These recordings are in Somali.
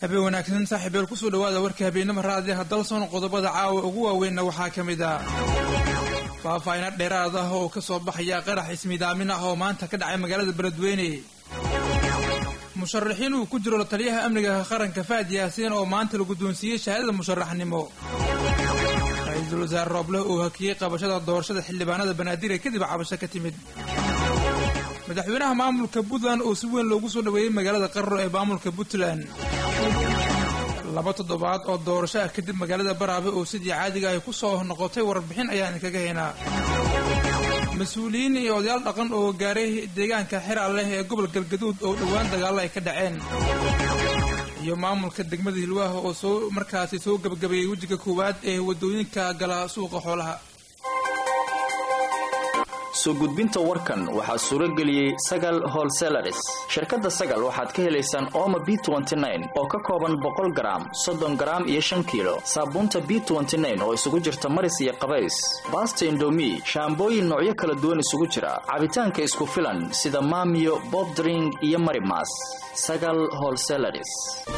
habeen wanaagsan saaxiibeel kusoo dhawaada warka habeenimo raadiyaha dalsoon qodobada caawa ugu waaweynna waxaa ka mid ah faahfaahina dheeraad ah oo ka soo baxaya qarax ismidaamin ah oo maanta ka dhacay magaalada beledweyne musharaxiin uu ku jiro la taliyaha amniga qaranka faad yaasiin oo maanta la guddoonsiiyey shahaadada musharaxnimo ra-iisul wasaare roobleh uu hakiyey qabashada doorashada xildhibaanada banaadir ee kadib cabasho ka timid madaxweynaha maamulka puntland oo si weyn loogu soo dhaweeyey magaalada qarro ee maamulka puntland laba toddobaad oo doorasho ah kadib magaalada baraabe oo sidii caadiga ay ku soo noqotay warbixin ayaan kaga haynaa mas-uuliyiin iyo odayaal dhaqan oo gaaray deegaanka xeraal leh ee gobol galgaduud oo dhowaan dagaallo ay ka dhaceen iyo maamulka degmada hilwaaha oo soo markaasi soo gabagabeeyey wejiga koowaad ee waddooyinka gala suuqa xoolaha soo gudbinta warkan waxaa suuro geliyey sagal holselaris shirkadda sagal waxaad ka helaysaan ooma b oo ka kooban boqol garaam soddon garaam iyo shan kiilo saabuunta b oo isugu jirta maris iyo qabays baasta indomi shaambooyin noocyo kala duwan isugu jira cabitaanka isku filan sida maamiyo bobdring iyo marimas sagal holselaris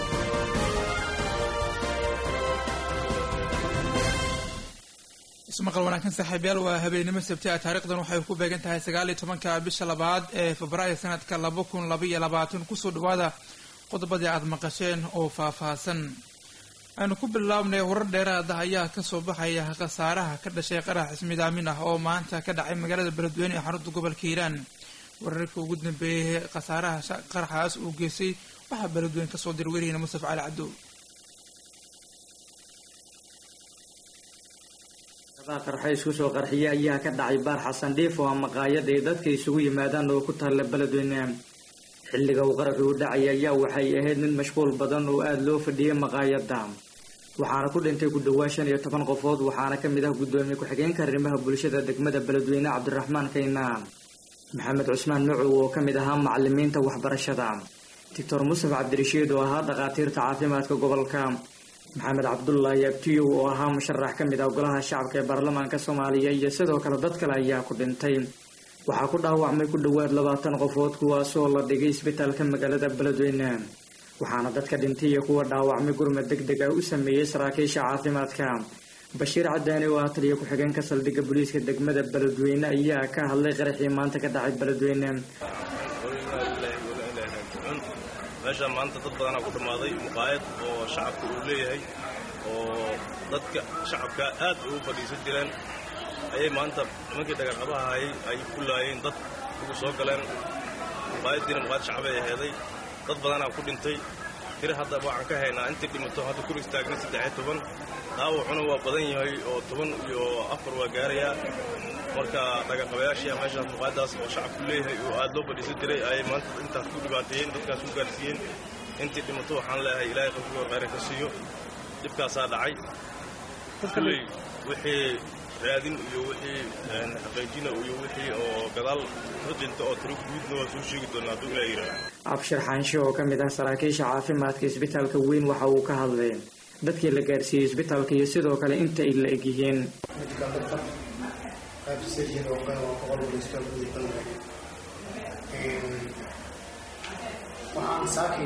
ismaqal wanaagsan saaxiibyaal waa habeenimo sabti ah taarikhdan waxay ku beegan tahay sagaal iyo tobanka bisha labaad ee febraayo sanadka laba kun laba iyo labaatan kusoo dhawaada qodobadii aada maqasheen oo faahfaahsan aynu ku bilaabnay warar dheeraada ayaa kasoo baxaya khasaaraha ka dhashay qarax ismidaamin ah oo maanta ka dhacay magaalada beledweyne ee xarunta gobolka hiiraan wararka ugu dambeeyay khasaaraha qaraxaas uu geystay waxaa beledweyne kasoo diray wariyeyna mustaf cali cabdo qarxay isku soo qarxiya ayaa ka dhacay baar xasan dhiif oo maqaayad ay dadka isugu yimaadaan oo ku taalla beledweyne xilliga uu qaraxi u dhacay ayaa waxay ahayd mid mashquul badan oo aada loo fadhiyay maqaayadda waxaana ku dhintay ku dhowaa shan iyo toban qofood waxaana ka mid ah guddoomiye ku-xigeenka arrimaha bulshada degmada beledweyne cabdiraxmaan kaynaan maxamed cusmaan nucow oo ka mid ahaa macalimiinta waxbarashada doctor musaf cabdirashiid oo ahaa dhakhaatiirta caafimaadka gobolka maxamed cabdullaahi abtiyow oo ahaa musharax ka mid ah golaha shacabka ee baarlamaanka soomaaliya iyo sidoo kale dad kale ayaa ku dhintay waxaa ku dhaawacmay ku dhowaad labaatan qofood kuwaasoo la dhigay isbitaalka magaalada beledweyne waxaana dadka dhintay iyo kuwa dhaawacmay gurmad deg deg ah u sameeyey saraakiisha caafimaadka bashiir cadaani oo ah taliya ku-xigeenka saldhigga booliiska degmada beledweyne ayaa ka hadlay qaraxii maanta ka dhacay beledweyne meeshaan maanta dad badanaa ku dhammaaday muqaayad oo shacabka uu leeyahay oo dadka shacabka aad ugu fadhiisan jireen ayay maanta nimankii dhagarqabaha hayay ay ku laayeen dad ugu soo galeen muqaayaddiina muqaayad shacbay aheeday dad badanaa ku dhintay tiri hadda waxaan ka haynaa intii dhimato hadda kur istaagna saddexiyo toban dhaawacuna waa badan yahay oo toban iyo afar waa gaarayaa marka dhagarqabayaashia meeshaas muqaayaddaas oo shacabku leeyahay oo aad loo fadhiisan jiray ayay maanta intaas ku dhibaateeyeen dadkaas ku gaarsiiyeen intii dhimato waxaan leeyahay ilaahay qofkii khayra ka siiyo dhibkaasaa dhacay kulley wixii raadin iyo wixii xaqiijina iyo wixii oo gadaal ka dhinta oo tiro guudna waa soo sheegi doonaa hadduu ilaa yidhaah abshir xaanshe oo ka mid ah saraakiisha caafimaadka isbitaalka weyn waxa uu ka hadlay dadkii la gaarsiiyey isbitaalka iyo sidoo kale inta ay la egyihiin waxaan saaki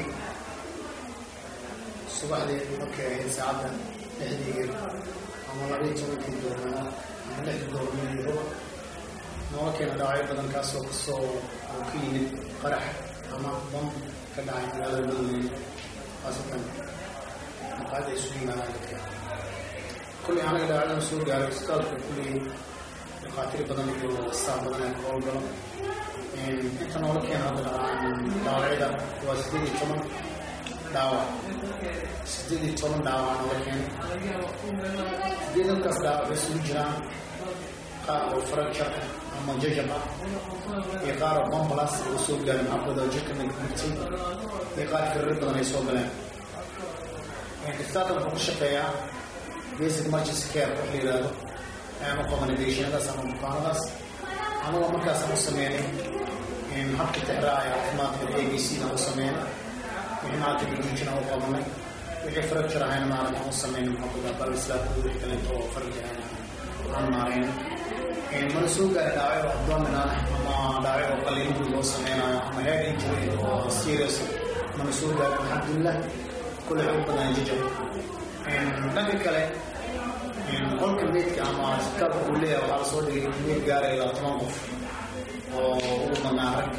subaxdii markay ahayd saacadda lixdii ama labaiyo tobankii doornimo ama lixdii doornimo noola keena dhaawacyo badan kaasoo kasoo oo ka yimid qarax ama bam ka dhacay magaalada beledweyne khaasatan maqaayadda ay isugu yimaadaan dadka kulley anaga dhaawacyadan soo gaaray isbitaalka kulley dhakhaatiir badan iyo staaf badan ee ka howlgalo inta noola keena hadda dhaawacyada waa siddeed iyo toban dhaawac siddeed iyo toban dhaawac noola keena siddeed dadkaas dhaawac bay isugu jiraan qaar oo fracture ama jajab ah iyo qaar oo bombalas oo soo gaaray maxafada oo jirka nagmugtay iyo qaar firiro badan ay soo galeen isbitaalka wuxuu ku shaqeeyaa basic emergency care wax la yidhaahdo ayaan u qabanay deeshinadaas ama bukaanadaas anagoo markaasaan u sameynay habka tixraacaya caafimaadka a b c aan u sameynay wixii maarata guduujin aan u qabanay wixii fracture ahayna maarata aan u sameynay maxaafada balislaad wixii kaleeto oo fracture ahayna aan maarayna mana soo gaari dhaawacyo abdominal ama dhaawacyo oo qaliinadii loo sameynayo ama head injury oo serious mana soo gaari alxamdulilah kule xoog badan jajab dhanka kale qolka meydka ama isbitaalka uu leeyahay waxaa lasoo dhigay meyd gaaraya ilaa toban qof oo ugu badnaa rag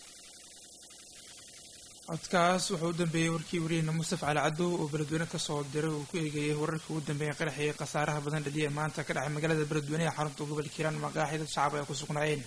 codkaas wuxuu u dambeeyey warkii wariyeyna mustafa cali cadow oo beledweyne kasoo diray uu ku eegayay wararkii ugu dambeeyay qaraxii khasaaraha badan dhaliya ee maanta ka dhacay magaalada beledweyne ee xarunta gobolka hiiraan maqaaxi dad shacab ay ku sugnaayeen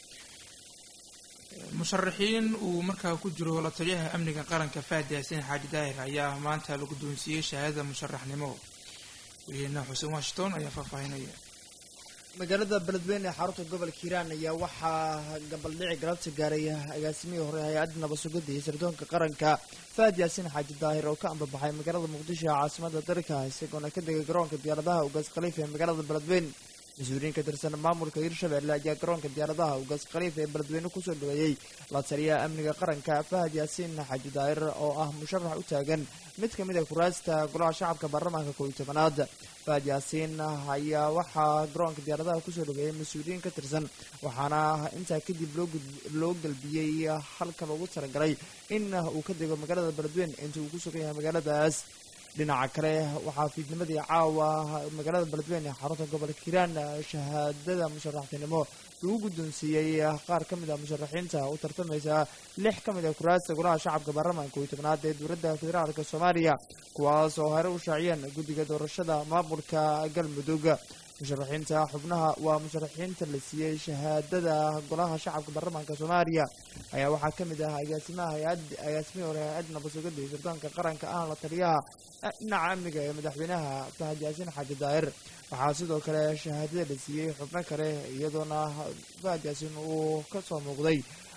musharaxiin uu markaa ku jiro la taliyaha amniga qaranka faad yaasiin xaaji daahir ayaa maanta la guddoonsiiyey shahaadada musharaxnimo wariyeyna xuseen washington ayaa faahfaahinaya magaalada beledweyne ee xarunta gobolka hiiraan ayaa waxaa gabaldhici galabta gaaray agaasimihii hore hay-adda nabadsugadda iyo sirdoonka qaranka faad yaasiin xaaji daahir oo ka ambabaxay magaalada muqdisho ee caasimada dalka isagoona ka degay garoonka diyaaradaha ugaas khaliif ee magaalada beledweyne mas-uuliyiin ka tirsan maamulka hirshabelle ayaa garoonka diyaaradaha ugaas khaliif ee beledweyne kusoo dhaweeyey la taliyaha amniga qaranka fahad yaasiin xaaji daahir oo ah musharax u taagan mid ka mid a kuraasta golaha shacabka baarlamaanka koob iyo tobanaad fahad yaasiin ayaa waxaa garoonka diyaaradaha kusoo dhaweeyey mas-uuliyiin ka tirsan waxaana intaa kadib loo galbiyey halka loogu talagalay in uu ka dego magaalada beledweyne inta uu ku sugan yahay magaaladaas dhinaca kale waxaa fiidnimadii caawa magaalada beledweyne ee xarunta gobolka hiiraan shahaadada musharaxtinimo lagu guddoonsiiyey qaar ka mid a musharaxiinta u tartamaysa lix ka mid a kuraasta golaha shacabka baarlamaanka kooiyo tobnaad ee dowladda federaalka soomaaliya kuwaas oo hore u shaaciyeen guddiga doorashada maamulka galmudug musharaxiinta xubnaha waa musharaxiinta la siiyey shahaadada golaha shacabka baarlamaanka soomaaliya ayaa waxaa ka mid ah agaasimaha hay-ad agaasimihii hore hay-adda nabadsugadda iyo sirdoonka qaranka ahna la taliyaha dhinaca amniga ee madaxweynaha fahad yaasiin xaaji daahir waxaa sidoo kale shahaadada la siiyey xubno kale iyadoona fahad yaasiin uu ka soo muuqday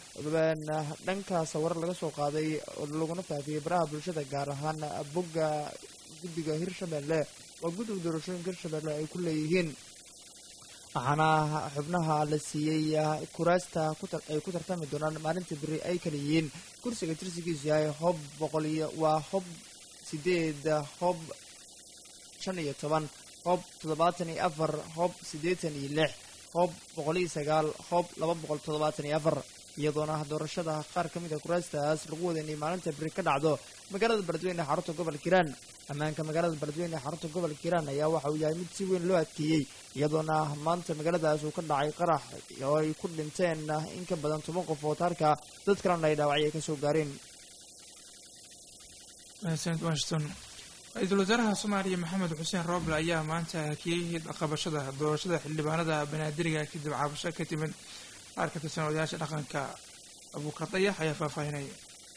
dhanka sawiro laga soo qaaday laguna faafiyey baraha bulshada gaar ahaan bogga guddiga hirshabelle waa guddiga doorashooyinka hirshabelle ay ku leeyihiin waxaana xubnaha la siiyey kuraasta ay ku tartami doonaan maalinta beri ay kala yihiin kursiga tirsigiisu yahay hob boqol iyo waa hob sideed hob shan iyo toban hob toddobaatan iyo afar hob siddeetan iyo lix hob boqol iyo sagaal hob laba boqol toddobaatan iyo afar iyadoona doorashada qaar ka mid a kuraastaas lagu wada inay maalinta beri ka dhacdo magaalada beledweyne ee xarunta gobolka hiiraan ammaanka magaalada beledweyne ee xarunta gobolka hiiraan ayaa waxa uu yahay mid si weyn loo adkeeyey iyadoona maanta magaaladaas uu ka dhacay qarax oo ay ku dhinteen in ka badan toban qof oo taarka dad kalena ay dhaawacyo ka soo gaareen mahadsanid washington ra-iisul wasaaraha soomaaliya maxamed xuseen rooble ayaa maanta hakiyey qabashada doorashada xildhibaanada banaadiriga kadib cabasho ka timid qaar ka tirsan odayaasha dhaqanka abuukar dayax ayaa faahfaahinaya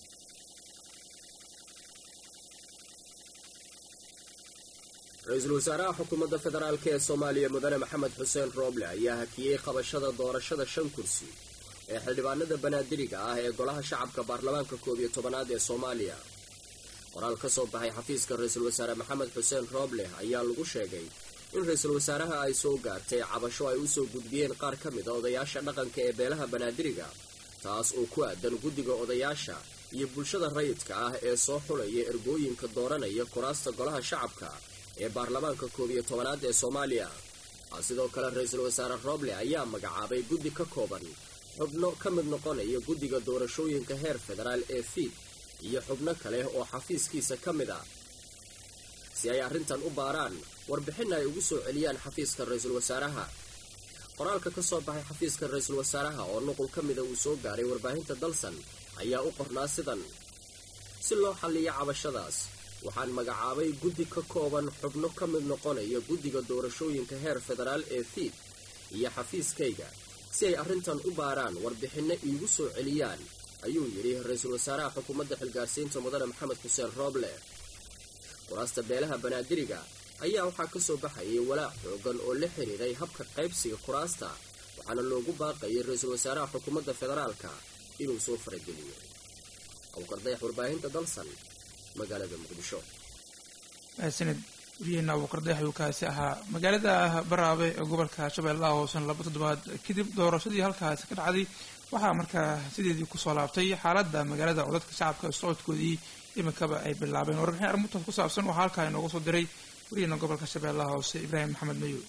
ra-iisul wasaaraha xukuumadda federaalk ee soomaaliya mudane maxamed xuseen rooble ayaa hakiyey qabashada doorashada shan kursi ee xildhibaanada banaadiriga ah ee golaha shacabka baarlamaanka koob iyo tobanaad ee soomaaliya qoraal ka soo baxay xafiiska ra-iisul wasaare maxamed xuseen rooble ayaa lagu sheegay in ra-iisul wasaaraha ay soo gaartay cabasho ay usoo gudbiyeen qaar ka mid a odayaasha dhaqanka ee beelaha banaadiriga taas oo ku aadan guddiga odayaasha iyo bulshada rayidka ah ee soo xulaya ergooyinka dooranaya kuraasta golaha shacabka ee baarlamaanka koob iyo tobanaad ee soomaaliya sidoo kale ra-iisul wasaare rooble ayaa magacaabay guddi ka kooban xubno ka mid noqonaya guddiga doorashooyinka heer federaal ee fiid iyo xubno kale oo xafiiskiisa ka mid ah si ay arrintan u baaraan warbixin ay ugu soo celiyaan xafiiska ra-iisul wasaaraha qoraalka ka soo baxay xafiiska ra-iisul wasaaraha oo nuqul ka mida uu soo gaaray warbaahinta dalsan ayaa u qornaa sidan si loo xalliyo cabashadaas waxaan magacaabay guddi ka kooban xubno ka mid noqonaya guddiga doorashooyinka heer federaal ee fiid iyo xafiiskayga si ay arrintan u baaraan warbixinno iigu soo celiyaan ayuu yidhi ra-iisul wasaaraha xukuumadda xilgaarsiinta mudane maxamed xuseen rooble kuraasta beelaha banaadiriga ayaa waxaa ka soo baxayay walaac xoogan oo la xiriiray habka qaybsiga kuraasta waxaana loogu baaqayay ra-iisul wasaaraha xukuumadda federaalka inuu soo farageliyo awkardayax warbaahinta dalsan magaalada muqdisho mahadsanid wariyeenna abuukar dayax ayuu kaasi ahaa magaalada baraabe ee gobolka shabeellaha hoosen laba toddobaad kadib doorashadii halkaasi ka dhacday waxaa markaa sideedii kusoo laabtay xaaladda magaalada oo dadka shacabka socodkoodii iminkaba ay bilaabeen warbixin arrintaas ku saabsan waxaa halkaa inooga soo diray wariyeenna gobolka shabeellaha hoose ibraahim maxamed mayo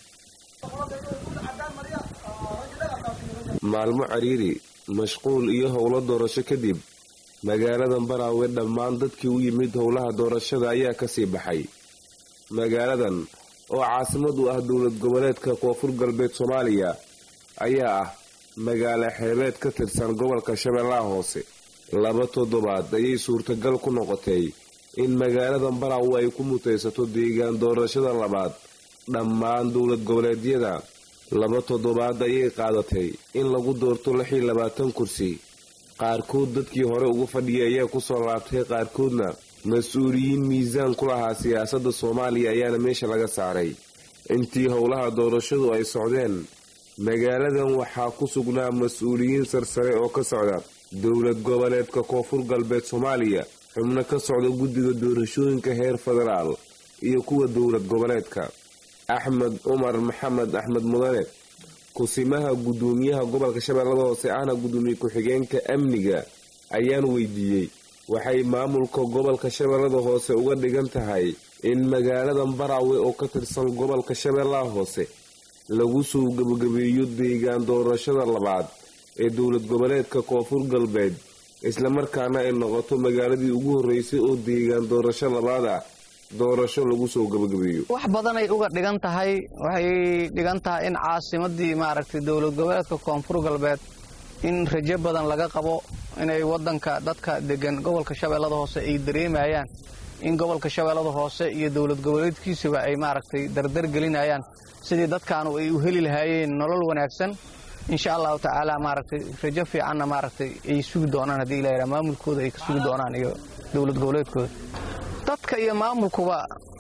maalmo cariiri mashquul iyo howlo doorasho kadib magaaladan baraawe dhammaan dadkii u yimid howlaha doorashada ayaa kasii baxay magaaladan oo caasimad u ah dowlad goboleedka koonfur galbeed soomaaliya ayaa ah magaalo xeebeed ka tirsan gobolka shabeellaha hoose laba toddobaad ayay suurtagal ku noqotay in magaaladan baraawe ay ku mutaysato deegaan doorashada labaad dhammaan dowlad goboleedyada laba toddobaad ayay qaadatay in lagu doorto lix iyo labaatan kursi qaarkood dadkii hore uga fadhiyay ayaa kusoo laabtay qaarkoodna mas-uuliyiin miisaan ku lahaa siyaasadda soomaaliya ayaana meesha laga saaray intii howlaha doorashadu ay socdeen magaaladan waxaa ku sugnaa mas-uuliyiin sarsare oo ka socda dowlad goboleedka koonfur galbeed soomaaliya xubno ka socda guddiga doorashooyinka heer federaal iyo kuwa dowlad goboleedka axmed cumar maxamed axmed mudane kusimaha guddoomiyaha gobolka shabeellada hoose ahna guddoomiye ku-xigeenka amniga ayaan weydiiyey waxay maamulka gobolka shabeellada hoose uga dhigan tahay in magaaladan baraawe oo ka tirsan gobolka shabeellaha hoose lagu soo gebagabeeyo deegaan doorashada labaad ee dowlad goboleedka koonfur galbeed islamarkaana ay noqoto magaaladii ugu horreysay oo deegaan doorasho labaad ah doorasho lagu soo gebagabeeyo wax badanay uga dhigan tahay waxay dhigan tahay in caasimadii maaragtay dowlad goboleedka koonfur galbeed in rajo badan laga qabo inay wadanka dadka degan gobolka shabeellada hoose ay dareemayaan in gobolka shabeellada hoose iyo dowlad goboleedkiisaba ay maaragtay dardar gelinayaan sidii dadkaanu ay u heli lahaayeen nolol wanaagsan insha allahu tacaala maaragtay rajo fiicanna maaragtay ay sugi doonaan haddii la yidhaha maamulkooda ay ka sugi doonaan iyo dowlad goboleedkooda dadka iyo maamulkuba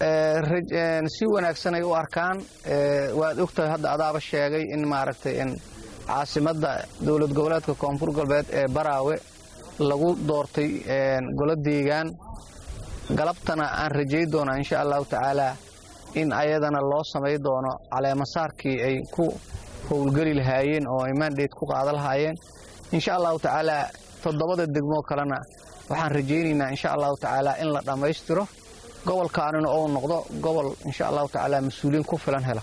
si wanaagsan ay u arkaan waad ogtahay hadda adaaba sheegay in maaragtay caasimadda dowlad goboleedka koonfur galbeed ee baraawe lagu doortay golo deegaan galabtana aan rajay doonaa insha allahu tacaalaa in ayadana loo samay doono caleemasaarkii ay ku howlgeli lahaayeen oo ay mandate ku qaada lahaayeen insha allahu tacaalaa toddobada degmoo kalena waxaan rajaynaynaa insha allahu tacaalaa in la dhammaystiro gobolkaanina ou noqdo gobol insha allahu tacaalaa mas-uuliyiin ku filan hela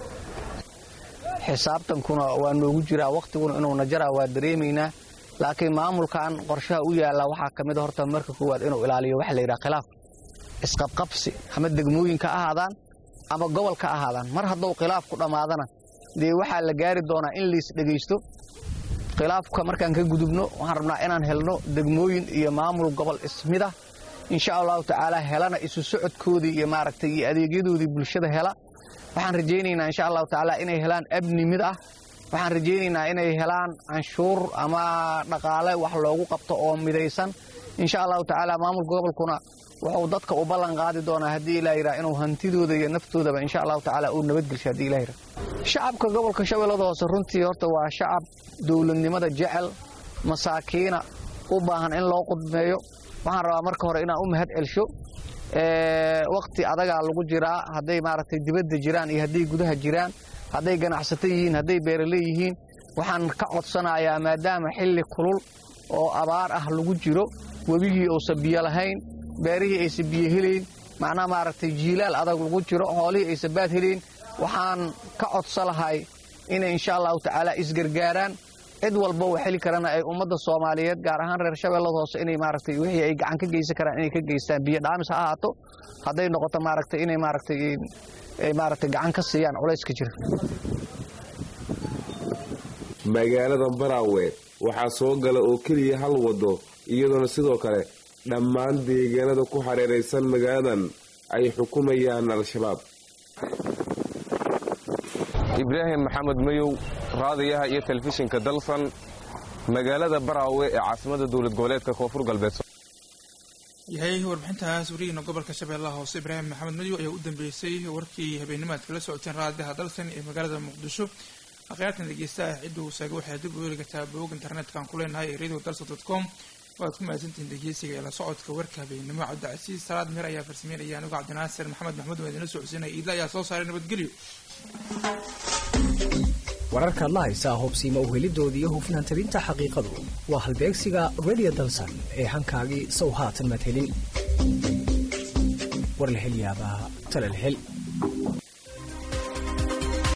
xisaabtankuna waa noogu jiraa wakhtiguna inuu najaraa waa dareemaynaa laakiin maamulkan qorshaha u yaalla waxaa ka mid a horta marka koowaad inuu ilaaliyo waxa la yidhaha khilaaf isqabqabsi ama degmooyinka ahaadaan ama gobolka ahaadaan mar hadduu khilaaf ku dhammaadana dee waxaa la gaari doonaa in liis dhegaysto khilaafka markaan ka gudubno waxaan rabnaa inaan helno degmooyin iyo maamul gobol ismida insha allahu tacaala helana isu socodkoodii iyo maaragtay iyo adeegyadoodii bulshada hela waxaan rajaynaynaa insha allahu tacaala inay helaan abni mid ah waxaan rajaynaynaa inay helaan canshuur ama dhaqaale wax loogu qabto oo midaysan insha allahu tacaala maamulka gobolkuna wuxuu dadka u ballan qaadi doonaa haddii ilaa yidhaha inuu hantidooda iyo naftoodaba insha allahu tacaala uu nabadgelsho haddii ilaa yidhaha shacabka gobolka shabeellada hoose runtii horta waa shacab dowladnimada jecel masaakiina u baahan in loo qudmeeyo waxaan rabaa marka hore inaan u mahad celsho wakhti adagaa lagu jiraa hadday maaragtay dibadda jiraan iyo hadday gudaha jiraan hadday ganacsato yihiin hadday beeraley yihiin waxaan ka codsanayaa maadaama xilli kulul oo abaar ah lagu jiro webigii uusan biyo lahayn beerihii aysan biyo helayn macnaha maaragtay jiilaal adag lagu jiro xoolihii aysan baad helayn waxaan ka codsa lahay inay insha allahu tacaala isgargaaraan cid walba oo xeli karana ay ummadda soomaaliyeed gaar ahaan reer shabeellada hoose inay maaragtay wixii ay gacan ka geysan karaan inay ka geystaan biyo dhaamis ha ahaato hadday noqoto maaragtay inay maaragtay ay maaragtay gacan ka siiyaan culayska jira magaalada baraawe waxaa soo gala oo keliya hal waddo iyadoona sidoo kale dhammaan deegaanada ku hareeraysan magaaladan ay xukumayaan al-shabaab ibraahim maxamed mayow raadiyaha iyo telefishinka dalsan magaalada baraawe ee caasimada dowlad goboleedka koonfur galbeed yahay warbixintaas warihiina gobolka shabeellaha hoose ibraahim maxamed madow ayaa u dambeysay warkii habeenimo aad kala socoteen raadiyaha dalsan ee magaalada muqdisho akhyaartan dhegeystaha cidda uu saagay waxay dib u heli kartaa bog internetka ku leenahay ee radio dalson dot com waad ku mahadsantihiin dhegeysiga ee la socodka warka habeenimo cabdicasiis salaad mir ayaa farsameynaya anigu cabdinaasir maxamed maxmuud waa idinla socodsiinaya iidla ayaa soo saaray nabadgelyo wararkaad la haysaa hobsiima uhelidooda iyo hufnaan tabinta xaqiiqadu waa halbeegsiga radio dalsan ee hankaagii sow haatan madhelin war la hel yaabaa talal hel